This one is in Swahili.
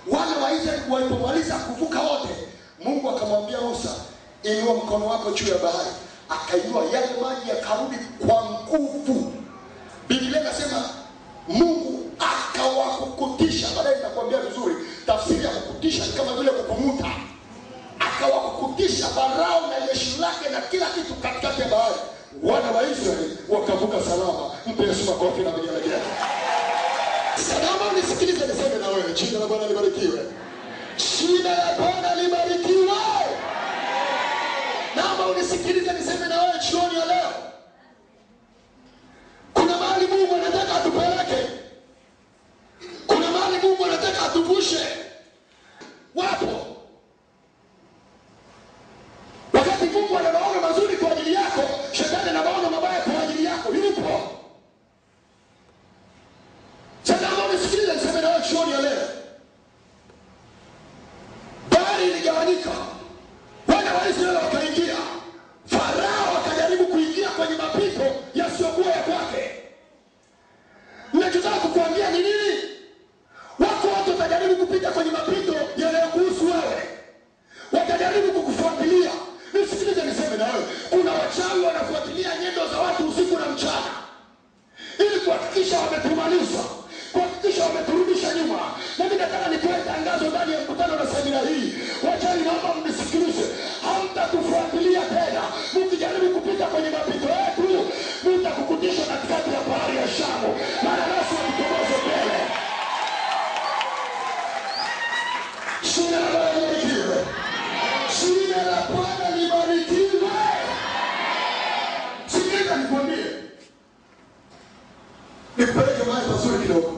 wana wa israeli walipomaliza kuvuka wote mungu akamwambia musa inua mkono wako juu ya bahari akainua yale maji yakarudi kwa nguvu biblia inasema mungu akawakukutisha baadaye nitakwambia vizuri tafsiri ya kukutisha ni kama vile kukumuta akawakukutisha farao na jeshi lake na kila kitu katikati ya bahari wana wa israeli wakavuka salama mpe yesu makofi na vigelegele salama nisikilize niseme na wewe jina la bwana libarikiwe jina la bwana libarikiwe naomba unisikilize niseme na wewe jioni ya leo kuna mahali mungu anataka atupeleke kuna mahali mungu anataka atuvushe wapo wakati mungu ana maono mazuri kwa ajili yako shetani ana maono mabaya kwa ajili yako yupo sasa naomba unisikilize niseme na wewe jioni ya leo bahari iligawanyika wana wa israeli wakaingia farao akajaribu kuingia kwenye mapito yasiyokuwa ya kwake nachotaka kukuambia ni nini wako watu watajaribu kupita kwenye mapito yanayokuhusu wewe watajaribu kukufuatilia nisikilize niseme na wewe kuna wachawi wanafuatilia nyendo za watu usiku na mchana ili kuhakikisha wametumaliza kuhakikisha wameturudisha nyuma nami nataka nitoe tangazo ndani ya mkutano na semina hii wachani naomba mnisikilize hamtatufuatilia tena mkijaribu kupita kwenye mapito yetu mtakukutisha katikati ya bahari ya shamu maana nasi watutoboze mbele jina la bwana libarikiwe jina la bwana libarikiwe sikiliza nikwambie nikupeleke mahali pazuri kidogo